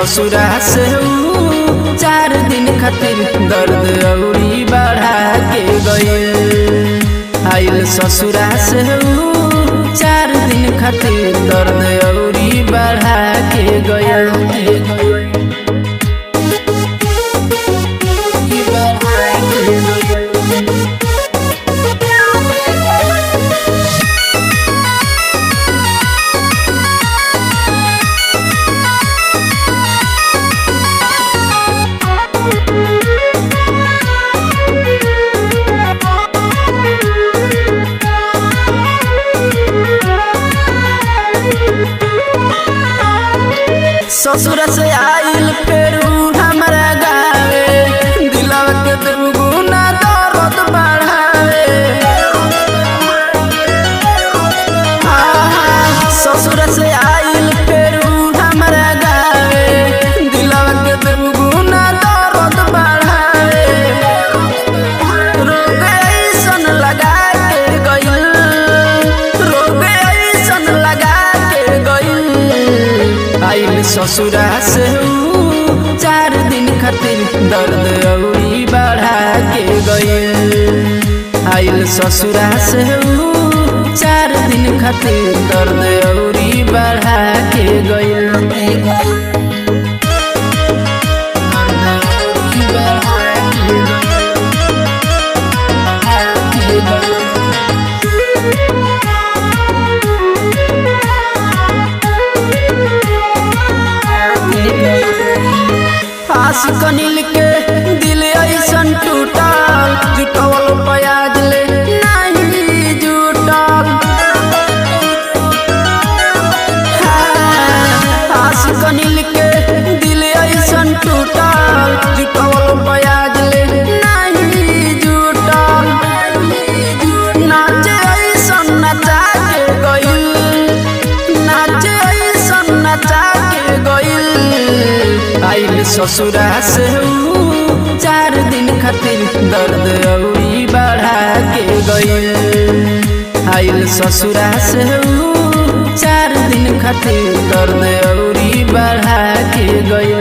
ससुरा से ऊ चार दिन खातिर दर्द औरी बढ़ा के गइल आइल ससुरा से ऊ चार दिन खातिर दर्द औरी बढ़ा के गइल ससुर से आइल फेरू हमरा गावे दिलवा के दुगुना दर्द बढ़ावे आहा, ससुर से आइल फेरू हमरा गावे दिलवा के दुगुना दर्द बढ़ावे रोग ऐसन लगा के गइल रोग ऐसन लगा के गइल आइल ससुरा से ऊ चार दिन खातिर दर्द औरी बढ़ा के गइल आइल ससुरा से ऊ चार दिन खातिर दर्द औरी बढ़ा के गइल आशिक नील के दिल ऐसन टूटल जुटवल प्याज ले नहीं जुटल हाँ, आशिक नील के दिल ऐसन टूटल जुटवल प्याज ले नहीं जुटल नाचे ऐसन नचा के गइल नाचे ऐसन नचा के गइल आइल ससुरा से ऊ चार दिन खातिर दर्द औरी बढ़ा के गइल आइल ससुरा से ऊ चार दिन खातिर दर्द औरी बढ़ा के गइल